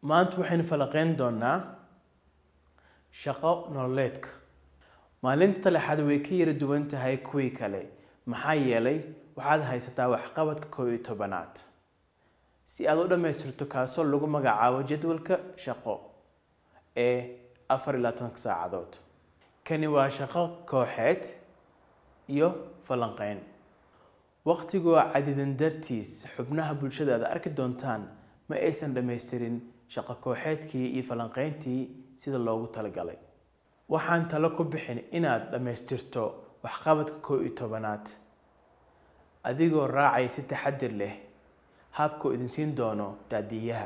maanta waxaynu falaqeyn doonaa shaqo nololeedka maalinta lexaad way ka yara duwan tahay kuwii kale maxaa yeelay waxaad haysataa waxqabadka koob iyo tobanaad si aad u dhammaystirto kaasoo lagu magacaabo jadwalka shaqo ee afar iyo labaatanka saacadood kani waa shaqo kooxeed iyo falanqeyn waqtigoo cadidan dartiis xubnaha bulshada aad arki doontaan ma aysan dhammaystirin shaqo kooxeedkii iyo falanqeyntii sida loogu talagalay waxaan talo ku bixin inaad dhammaystirto waxqabadka koo iyo tobanaad adigoo raacaya si taxadir leh habkuu idin siin doono daadiyaha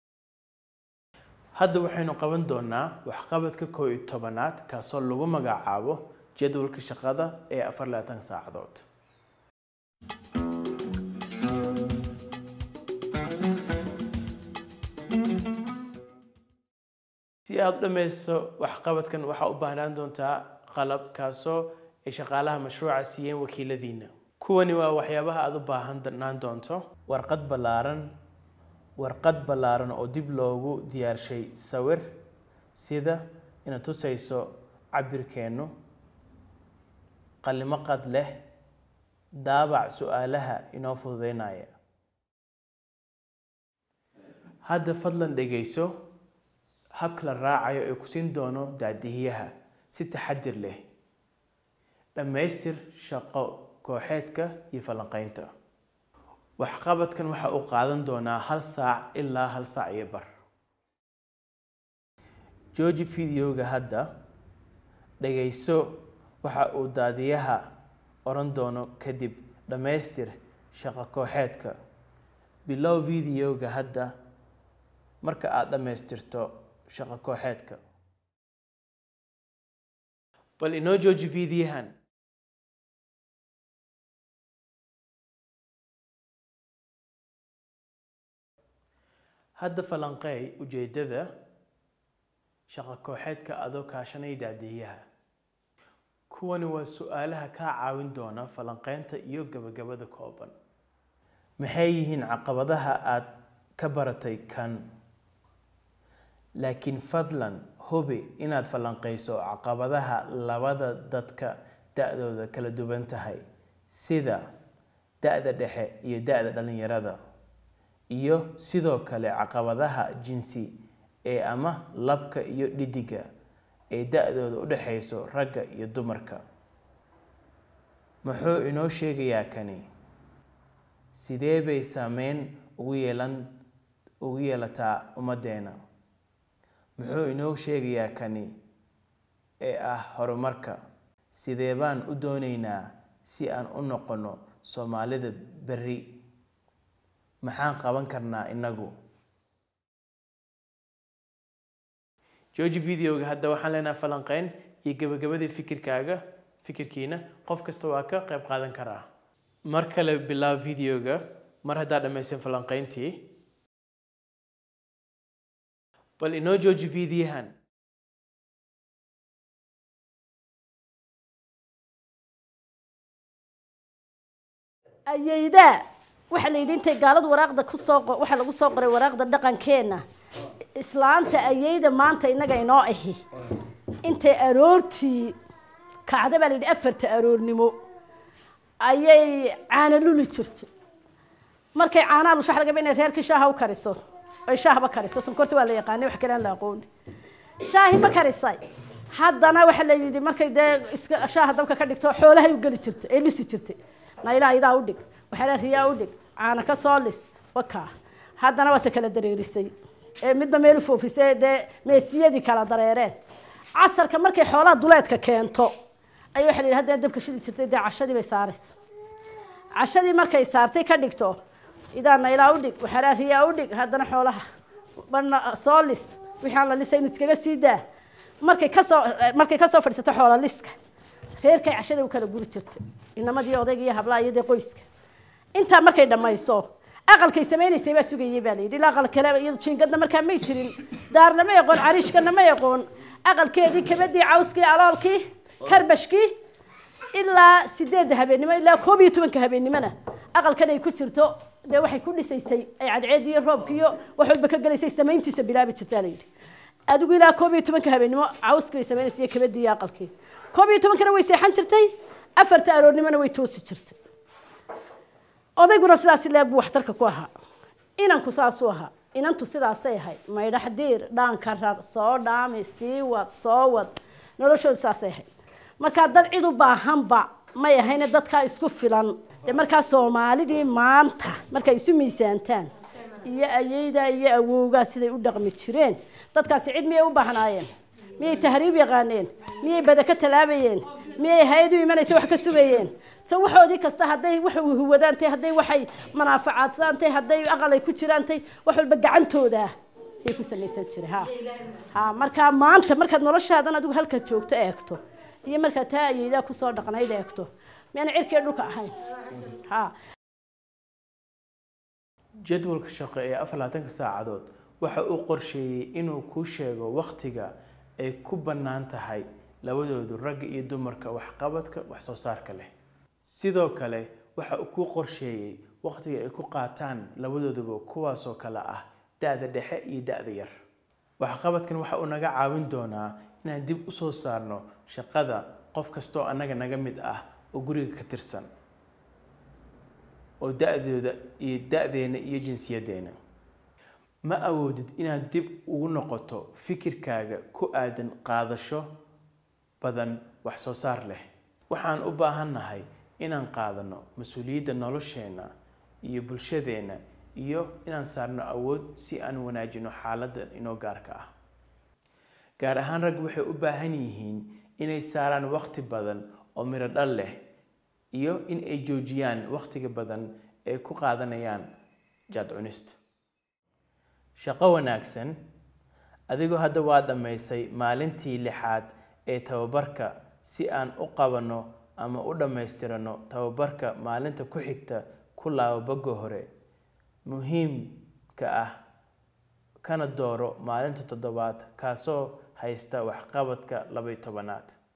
hadda waxaynu qaban doonaa waxqabadka koo iyo tobanaad kaasoo lagu magacaabo jadwalka shaqada ee afar labaatan saacadood si aada u dhammaysto waxqabadkan waxaa u baahnaan doontaa qalab kaasoo ay shaqaalaha mashruuca siiyeen wakiiladiina kuwani waa waxyaabaha aada u baahanaan doonto warqad ballaaran warqad ballaaran oo dib loogu diyaarshay sawir sida inaad tusayso cabirkeennu qalimo qad leh daabac su-aalaha inoo fududeynaya hadda fadlan dhegayso habka la raacayo ee ku siin doono daadihiyaha si taxadir leh dhammaystir shaqo kooxeedka iyo falanqeynta waxqabadkan waxa uu qaadan doonaa hal saac ilaa hal saac iyo bar jooji videoga hadda dhagayso waxa uu daadiyaha oran doono kadib dhammaystir shaqo kooxeedka bilow videoga hadda marka aada dhammaystirto shaqo kooxeedka bal inoo jooji fiidiyahan hadda falanqeey ujeedada shaqo kooxeedka adoo kaashanaya daadiyaha kuwani waa su-aalaha kaa caawin doona falanqeynta iyo gabagabada kooban maxay yihiin caqabadaha aada ka baratay kan laakiin fadlan hubi inaad falanqeyso caqabadaha labada dadka da-dooda kala duwan tahay sida da-da dhexe iyo da-da dhalinyarada iyo sidoo kale caqabadaha jinsi ee ama labka iyo dhidiga ee da-dooda u dhexeyso ragga iyo dumarka muxuu inoo sheegayaa kani sidee bay saameyn ugu yeelan ugu yeelataa ummaddeena muxuu inoo sheegayaa kani ee ah horumarka sidee baan u doonaynaa si aan u noqono soomaalida berri maxaan qaban karnaa innagu jooji videoga hadda waxaan leenahay falanqeyn iyo gabagabadii fikirkaaga fikirkiina qof kasta waa ka qayb qaadan karaa mar kale bilaab videoga mar haddaa dhammaysan falanqeyntii bal inoo jooji fiidiyahan ayaydaa waxaa la yidhi intay gaaladu waraaqda kusoo waxaa lagu soo qoray waraaqda dhaqankeenna islaanta ayayda maanta innaga inoo ahi intay aroortii kacda baa la yidhi afarta aroornimo ayay caana luli jirtay markay caanaha lusho waxa laga yaabaa inay reerkii shaaha u kariso ay shaahba kariso sonkorta waa la yaqaanay wax kale aan la aqooni shaahi ma karisay haddana waxa la yidhi markay dee iska shaaha dabka ka dhigto xoolahay u geli jirtay ee lisi jirtay naylaha idaa u dhig waxyaalaha riyaa u dhig caana ka soo lis wakaa haddana waa ta kala dareerisay ee midba meel u foofisay dee meesiyadii kala dareereen casarka markay xoolaha duleedka keento ayay waxa la yidhi haddana dabka shidi jirtay dee cashadii bay saaraysa cashadii markay saartay ka dhigto idaa naylaa u dhig waxyaalaha riyaa u dhig haddana xoolaha bana soo lis wixii aan la lisay inuu iskaga sii daa markay kasoo markay kasoo fadhiisato xoola liska reerkay cashada u kala guri jirtay inamadii odayga iyo hablaha iyo dee qoyska intaa markay dhammayso aqalkay samaynaysay baa sugayay baa layidhi ilaa aqal kale iyadu jiingadna markaa may jirin daarna ma yaqoon cariishkana ma yaqoon aqalkeedii kabadii cawskii aloolkii karbashkii ilaa sideedda habeennimo ilaa koob iyo tobanka habeennimona aqalkan ay ku jirto dee waxay ku dhisaysay ay cadceed iyo roobka iyo wax walba ka gelaysay samayntiisa bilaabi jirtaa la yidhi adigu ilaa koob iyo tobanka habeenimo cawskii bay samaynaysa iyo kabadii iyo aqalkii koob iyo tobankana way seexan jirtay afarta aroornimona way toosi jirtay odayguna sidaas leeg buu waxtarka ku ahaa inanku saasuu ahaa inantu sidaasay ahayd maydhax diir dhaanka rar soo dhaami sii wad soo wad noloshoodu saasay ahayd markaa dad cid u baahanba may ahayne dadkaa isku filan dee markaa soomaalidii maanta markay isu miisaantaan iyo ayeyda iyo awowgaa siday u dhaqmi jireen dadkaasi cid miyay u baahnaayeen miyay tahriib yaqaaneen miyay bada ka talaabayeen miyay hay-ad u imanaysa wax ka sugayeen so waxoodii kasta hadday wax huwadaantay hadday waxay manaafacaadsaantay hadday aqalay ku jiraantay wax walba gacantooda ayay ku samaysan jiray ha ha markaa maanta markaad noloshaadan adigu halka joogto eegto iyo markaad taa ayeydaa kusoo dhaqnayd eegto miyaan cirkii dhulka ahayn ha jadwalka shaqo ee afar labaatanka saacadood waxa uu qorsheeyey inuu kuu sheego wakhtiga ay ku bannaan tahay labadoodu ragga iyo dumarka waxqabadka wax soo saarka leh sidoo kale waxa uu kuu qorsheeyey wakhtiga ay ku qaataan labadooduba kuwaasoo kale ah da-da dhexe iyo da-da yar waxqabadkan waxa uu naga caawin doonaa inaan dib u soo saarno shaqada qof kastoo annaga naga mid ah oo guriga ka tirsan oo da-dooda iyo da-deena iyo jinsiyaddeena ma awoodid inaad dib ugu noqoto fikirkaaga ku aadan qaadasho badan wax soo saar leh waxaan u baahannahay inaan qaadano mas-uuliyadda nolosheenna iyo bulshadeenna iyo inaan saarno awood si aan wanaajino xaaladda inoo gaarka ah gaar ahaan raggu waxay u baahan yihiin inay saaraan waqti badan oo miro dhal leh iyo in ay joojiyaan waqtiga badan ee ku qaadanayaan jaad cunista shaqo wanaagsan adigoo hadda waa dhammaysay maalintii lixaad ee tababarka si aan u qabanno ama u dhammaystirano tababarka maalinta ku xigta ku laabo bagga hore muhiimka ah kana dooro maalinta toddobaad kaasoo haysta waxqabadka labaiyo tobanaad